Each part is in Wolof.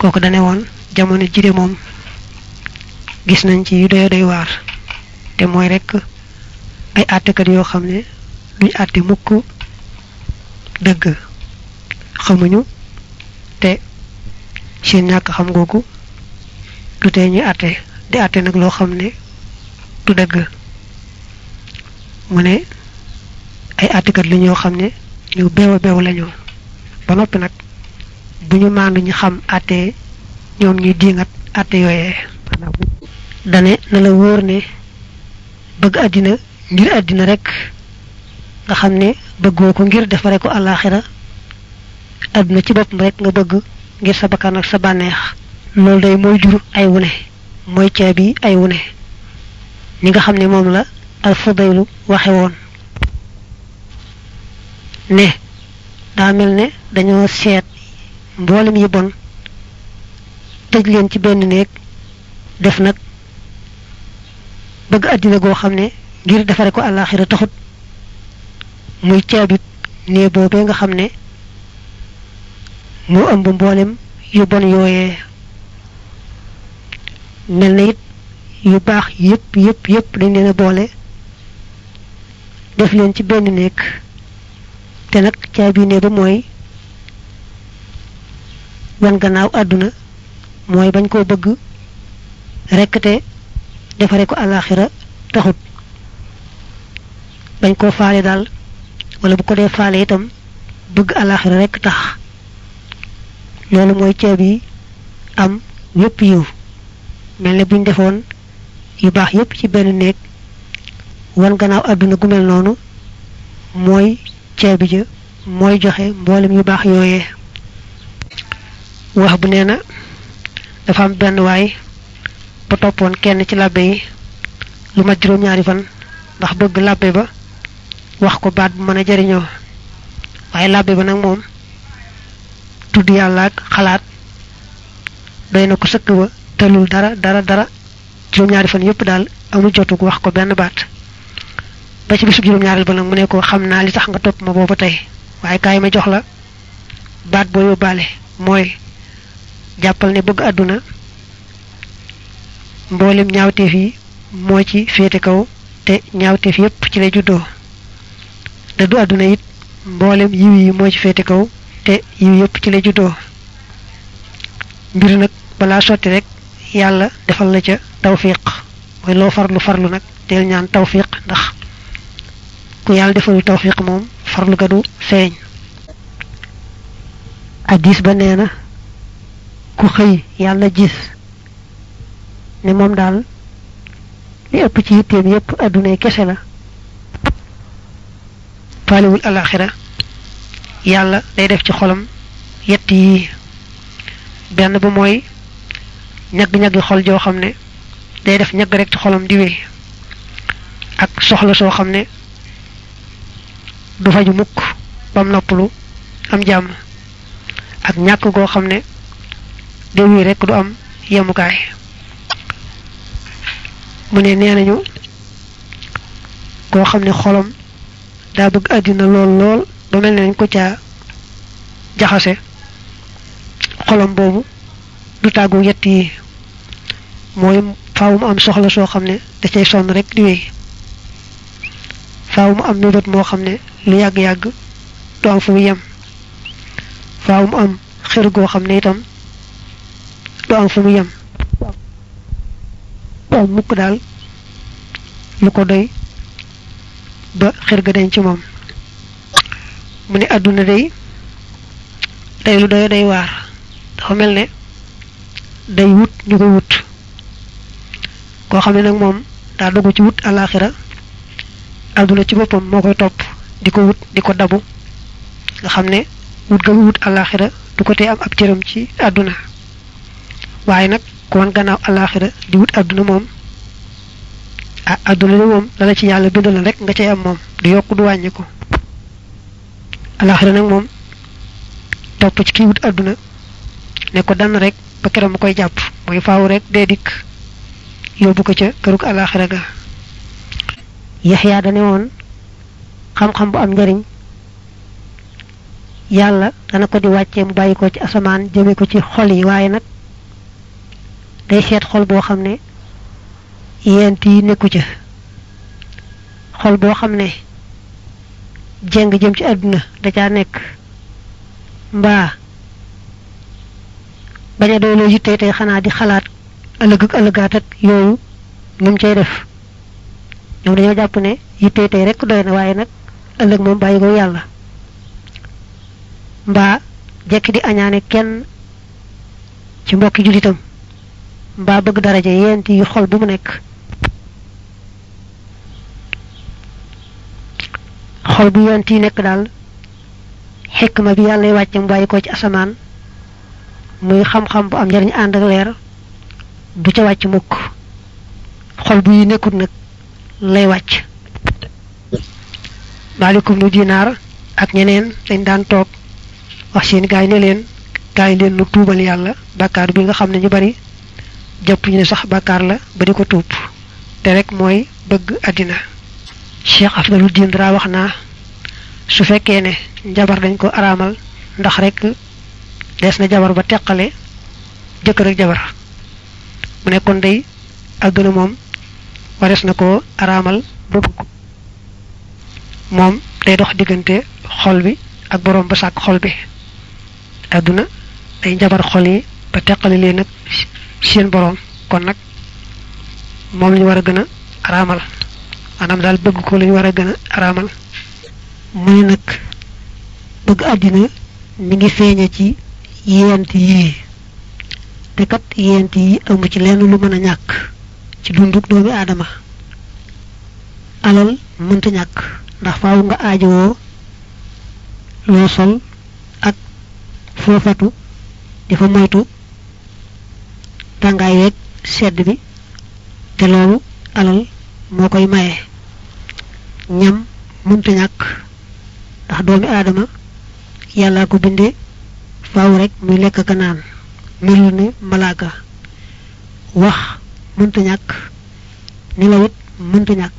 kooku dane woon jamono jide moom gis nañ ci yu doy doy waar te mooy rek ay àttekat yoo xam ne duñ àtte mukk dëgg xamuñu te seen ñàkk xam googu du tee ñuy àtte di àtte nag loo xam ne du dëgg mu ne ay àttekat li ñoo xam ne ñu beew a beew lañu ba noppi nag bu ñu maandu ñu xam àtte ñoom ñuy diingat àtte yooyee dane na la wóor ne bëgg àddina ngir àddina rek nga xam ne bëggoo ko ngir defare ko àllaaxira àdduna ci boppam rek nga bëgg ngir sa bakkan ak sa bànneex loolu day mooy jur ay wune mooy caabi ay wune ni nga xam ne moom la al fudaylu waxe woon ne daa mel ne dañoo seet mboolem yi bon tëj leen ci benn néeg def nag bëgg àddina goo xam ne ngir defare ko àllaaxira taxut muy caabit nee boobee nga xam ne moo ëmb mboolem yu bon yooyee mel na it yu baax yépp yépp yépp dañ leen a boole def leen ci benn néeg te nag caabi nee ba mooy wan gannaaw àdduna mooy bañ koo bëgg rekk te defare ko àllaaxira taxut bañ koo faale daal wala bu ko dee faale itam bëgg àllaaxira rekk tax loolu mooy ceeb yi am yépp yiw mel ne buñ defoon yu baax yépp ci benn néeg wan gannaaw àdduna gu mel noonu mooy ceebi ja mooy joxe mboolem yu baax yooyee wax bu nee na dafa am benn waay ba toppoon kenn ci làbbe yi lu mat juróom-ñaari fan ndax bëgg làbbe ba wax ko baat bu mën a jariñoo waaye làbbe ba nag moom tudd yàlla ak xalaat doy na ko sëkk ba tëlul dara dara dara juróom-ñaari fan yépp daal amul jotug wax ko benn baat ba ci bisu juróom-ñaareel ba nag mu ne ko xam naa li tax nga topp ma boobu tey waaye kaay ma jox la baat boo yóbbaale mooy jàppal ne bëgg àdduna mboolem ñaawteef yi moo ci féete kaw te ñaawteef yépp ci lay juddoo te du àdduna it mboolem yiw yi moo ci féete kaw te yiw yépp ci lay juddoo mbir nag balaa sotti rek yàlla defal la ca tawfiq mooy loo farlu farlu nag del ñaan tawfiq ndax ku yàlla defalul tawfiq moom farlu ga du feeñ addis ba nee na ku xëy yàlla gis ne moom daal li ëpp ci yitteem yépp addunay kese la faalewul alaxira yàlla day def ci xolam yett yi benn ba mooy ñagg-ñaggi xol joo xam ne day def ñagg rek ci xolam di wéy ak soxla soo xam ne du faju mukk bam noppalu am jàmm ak ñàkk goo xam ne day wéy rek du am yemukaay mu ne nee nañu koo xam ne xolam daa bëgg àddina lool lool ba mel ne nañ ko caa jaxase xolam boobu du tàggu yett yi mooy faaw mu am soxla soo xam ne da cay sonn rek di wéy faaw mu am mébét moo xam ne lu yàgg-yàgg du am fu mu yem faaw mu am xër goo xam ne itam du am fu mu yem du am mukk daal lu ko doy ba xër ga dañ ci moom mu ne àdduna day day lu doy day waar dafa mel ne day wut ñu koy wut koo xam ne nag moom daa dugg ci wut alaxira àdduna ci boppam moo koy topp di ko wut di ko dabu nga xam ne wut ga wut alaxira du ko tee am ab cëram ci àdduna waaye nag ku wan gannaaw alaxira di wut àdduna moom ah àdduna li moom dala ci yàlla bindal rek nga cay am moom du yokk du wàññi ko alaxira nag moom topp ci kii wut àdduna ne ko dann rek ba keroog mu koy jàpp mooy faaw rek dee dikk yóbbu ko ca kërug alaxira ga yaxyaa dane woon xam-xam bu am njariñ yàlla dana ko di wàccee mu bàyyi ko ci asamaan jëme ko ci xol yi waaye nag day seet xol boo xam ne yent yi nekku ca xol boo xam ne jeng jëm ci àdduna da caa nekk mbaa bañ a doyloo yitte tey xanaa di xalaat ëllëg ak ëllëgaat ak yooyu lu mu cay def ñoom dañoo jàpp ne yitte tey rek doy na waaye nag ëllëg moom bàyyi ko yàlla mbaa jekki di añaane kenn ci mbokki jullitam mbaa bëgg daraja yent yi xol bu mu nekk xol bu yent yi nekk daal xikma bi yàlla wàcce mu bàyyi ko ci asamaan muy xam-xam bu am njariñ ànd ak leer du ca wàcc mukk xol bu yi nekkut nag lay wàcc maalikum nu dinaar ak ñeneen dañ daan toog wax seen gaay ne leen gaay leen nu tuubal yàlla bàkkaar bi nga xam ne ñu bari jàpp ñu ne sax bàkkaar la ba di ko tuub te rek mooy bëgg àddina cheikh afdaluddin dara wax naa su fekkee ne njabar dañ ko araamal ndax rek des na jabar ba teqale jëkkër ak jabar mu nekkoon day àdduna moom wares na ko araamal ba bëgg moom day dox diggante xol bi ak boroom ba sàkk xol bi àdduna day njabar xol yi ba teqale leen nag seen boroom kon nag moom lañu war a gën a araamal maanaam daal bëgg ko lañu war a gën a araamal mu ne nag bëgg àddina mi ngi feeñe ci yent yii te kat yent yi amu ci lenn lu mën a ñàkk ci dunduk doomi aadama alal mënta ñàkk ndax faaw nga aajowoo loo sol ak foofatu di fa moytu tàngaay weeg sedd bi te loolu alal moo koy maye ñam mënta ñàkk ndax doomi aadama yàllaa ko bindee faaw rek muy lekk ka naan melul ne malaaka wax mënta ñàkk nelawit mënta ñàkk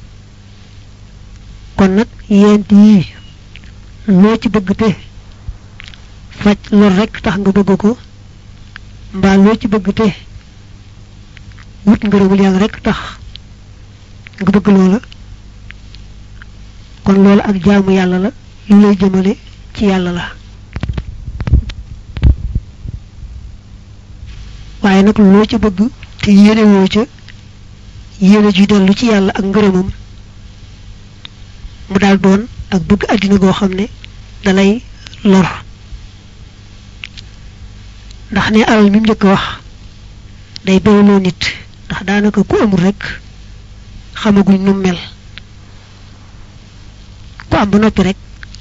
kon nag yent yii loo ci bëgg te faj lor rek tax nga bëgg ko mbaa loo ci bëgg te wut ngërëmul yàlla rek tax nga bëgg loola kon loolu ak jaamu yàlla la lu lay jëmale ci yàlla la waaye nag loo ca bëgg te yéene woo ca yéene ju dellu ci yàlla ak ngërëmam mu daal doon ak bëgg àddina goo xam ne dalay lor ndax ne alal mi mu njëkk wax day bewloo nit ndax daanaka ku amul rek xamaguñ nu mel ku am ba noppi rek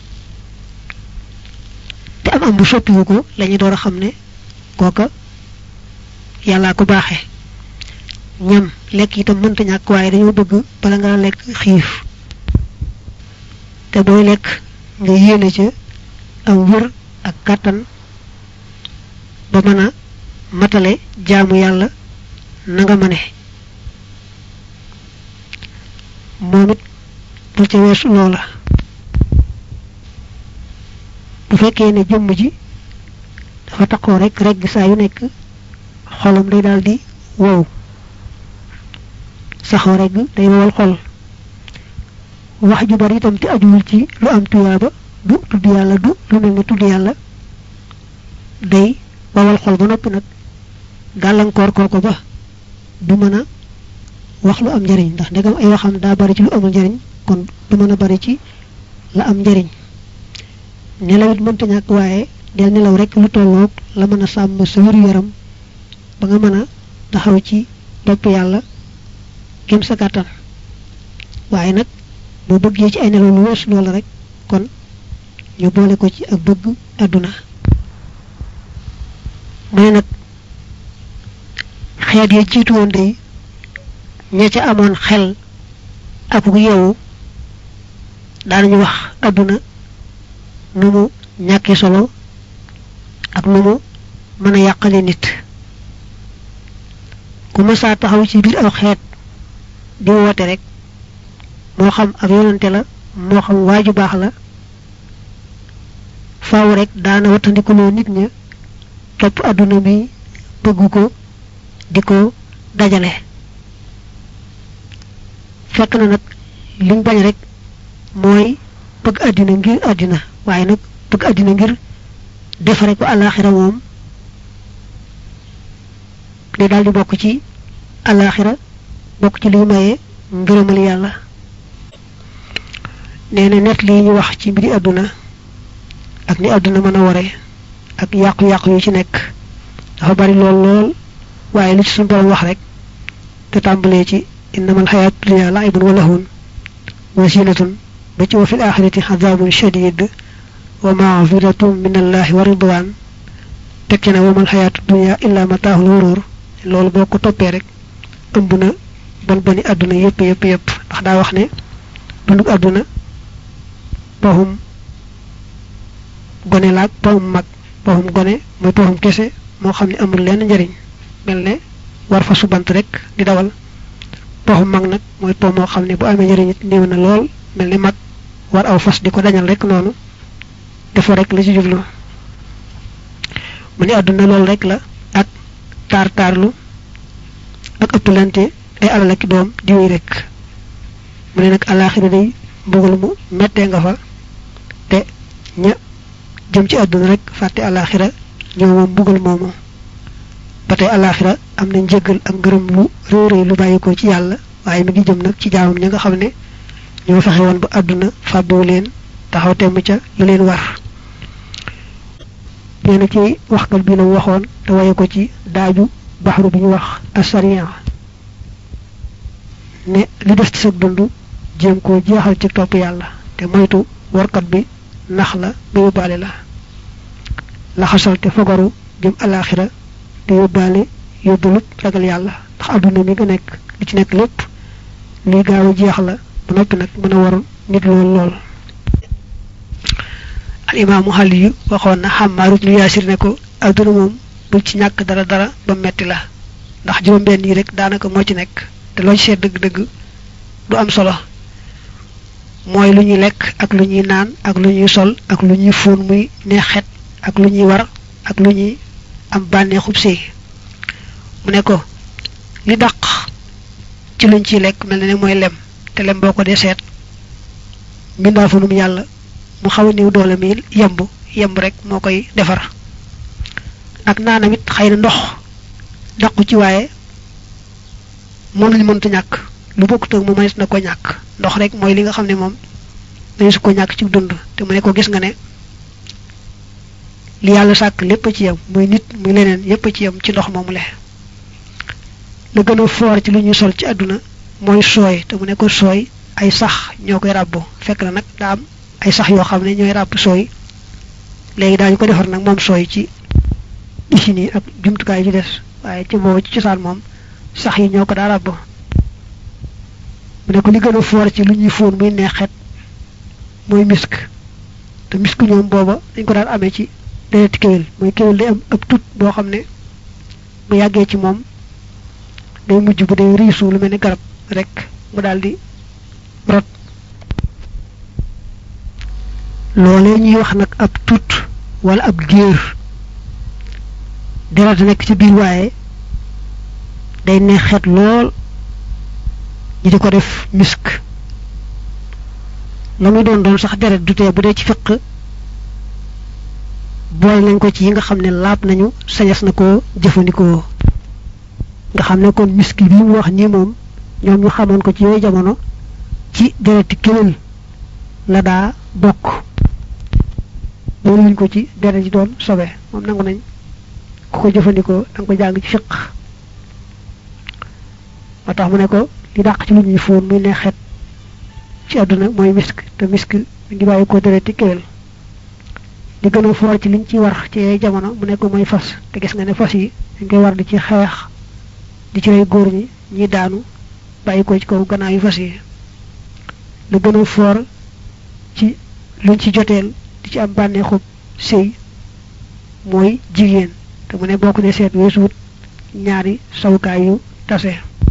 te am am bu soppiwu ko lañuy door a xam ne kooka yàllaa ko baaxe ñam lekk itam mënta ñàkk waaye dañoo bëgg bala nga lekk xiif te booy lekk nga yéene ca am wër ak kàttan ba mën a matale jaamu yàlla na nga mëne moom it bul ca weesu loola bu fekkee ne jëmm ji dafa taxoo rek rek saa yu nekk xolam day daal di wow saxoo rek day wowal xol wax ju bari itam te ajuwul ci lu am tuyaaba du tudd yàlla du lu mel ne tudd yàlla day wowal xol ba noppi nag gàllankoor kooko ba du mën a wax lu am njariñ ndax ndegam ay waxam daa bari ci lu amul njariñ kon du mën a bari ci la am njariñ nelaw it mënta ñàkk waaye del nelaw rek lu tolloog la mën a sàmm sa wéru yaram ba nga mën a taxaw ci topp yàlla gém sa kàttan waaye nag boo bëggee ci ay nelaw lu weesu loola rek kon ñu boole ko ci ak bëgg àdduna mu ne nag xeet ya jiitu woon day ña ca amoon xel ak gu yeewu daanañu wax àdduna nu mu ñàkkee solo ak nu mu mën a yàqale nit ku mësaa taxaw ci biir aw xeet di woote rek moo xam ab yonante la moo xam waaju baax la faaw rek daana wattandikuloo nit ña topp àdduna bi bëgg ko di ko dajale fekk na nag liñ bañ rek mooy bëgg àddina ngir àddina waaye nag bëgg àddina ngir defare ko àllaaxira moom li daal di bokk ci àllaaxira bokk ci liy maye ngërëmal yàlla nee na net lii ñu wax ci mbiri àdduna ak ni àdduna mën a ware ak yàqu-yàqu yu ci nekk dafa bari lool lool waaye li ci suñu borom wax rek te tàmbalee ci innamal xayaatu dunya laibun wa lahun wa zinatun ba ci wa fil axirati xadaabun shadid wa maghfiratun min allahi wa ridwan tekki na wamal xayaatu dunya illa mataahul wurur loolu boo ko toppee rek ëmb na bon boni àdduna yépp yépp yépp ndax daa wax ne dundug àdduna poxum gone laag poxum mag poxum gone mooy poxum kese moo xam ne amul lenn njariñ mel ne war fa subant rek di dawal poxum mag nag mooy po moo xam ne bu amee njariñ it néew na lool mel ne mag war aw fas di ko dañal rek noonu dafa rek la ci jublu mu ne àdduna loolu rek la ak taar taarlu ak ëppalante ay alal ak doom di wéy rek mu ne nag alaaxira day mbugal mu mettee nga fa te ña jëm ci àdduna rek fàtte alaaxira ñoo moom mbugal moomu ba tey alaaxira am na njëggal ak ngërëm lu réy réy lu bàyyi ko ci yàlla waaye mi ngi jëm nag ci jaamam ña nga xam ne ñoo fexe woon ba àdduna fàbbiwu leen taxaw temm ca lu leen war nee na ci waxkat bi la waxoon te waye ko ci daaju baxru bi ñu wax asariya ne li des ci sa dund jéem koo jeexal ci topp yàlla te moytu warkat bi nax la ba yóbbaale la laxasal te fogaru jëm alaaxira te yóbbaale yóbbalut ragal yàlla ndax àdduna mi nga nekk li ci nekk lépp luy gaaw a jeex la ba noppi nag mën a war nit lool lool al imaamu xali yu waxoon na Xammaar ibnu Yaasir ne ko àdduna moom bul ci ñàkk dara dara ba metti la ndax juróom-benn yi rek daanaka moo ci nekk te loo ci seet dëgg-dëgg du am solo mooy lu ñuy lekk ak lu ñuy naan ak lu ñuy sol ak lu ñuy fóon muy neexet ak lu ñuy war ak lu ñuy am bànneexub sëy mu ne ko li dàq ci luñ ciy lekk mel na ne mooy lem te lem boo ko dee seet mbindaa fa num yàlla mu xaw a néew doole mi yemb yemb rek moo koy defar ak naanam it xëy na ndox dàqu ci waaye moom lañ mënta ñàkk lu bokkut ak mu mënees na ko ñàkk ndox rek mooy li nga xam ne moom mënees ko ñàkk ci dund te mu ne ko gis nga ne li yàlla sàkk lépp ci yem muy nit muy leneen yépp ci yem ci ndox moomu le la gën a foor ci lu ñuy sol ci àdduna mooy sooy te mu ne ko sooy ay sax ñoo koy ràbbu fekk na nag daa am ay sax yoo xam ne ñooy ràbb sooy léegi daañu ko defar nag moom sooy ci usines yi ak jumtukaay yi des waaye ci boobu ci cosaan moom sax yi ñoo ko daa ràbb mu ne ko li gën a foor ci lu ñuy fóon muy neexet mooy misk te misk ñoom booba dañ ko daan amee ci dereti kéwél mooy kéwél day am ab tut boo xam ne bu yàggee ci moom day mujj bu dee riisu lu mel ni garab rek mu daal di rot loolee ñuy wax nag ab tut wala ab géer deret nekk ci biir waaye day neexet lool ñi di ko def misk la muy doon doon sax deret du tee bu dee ci fiq boole nañ ko ci yi nga xam ne laab nañu sañas na ko jëfandikoo nga xam ne kon miski bi mu wax nii moom ñoom ñu xamoon ko ci yooyu jamono ci dereti kéwél la daa bokk loolu wuñ ko ci deret ji doon sobe moom nangu nañ ku ko jëfandikoo da nga ko jàng ci fiq moo tax mu ne ko li dàq ci lu ñuy fóon muy neexet ci àdduna mooy misk te misk mi ngi bàyyi ko dereti kéwél li gën a foor ci liñ ci war ci yooyu jamono mu ne ko mooy fas te gis nga ne fas yi dañ koy war di ci xeex di ci rey góor ñi ñi daanu bàyyi ko ci kaw gannaaw yu fas yi lu gën a foor ci luñ ci joteel di ci am bànneexub sëy mooy jigéen te mu ne bokk ne seet weesuwut ñaari sawukaay yu tase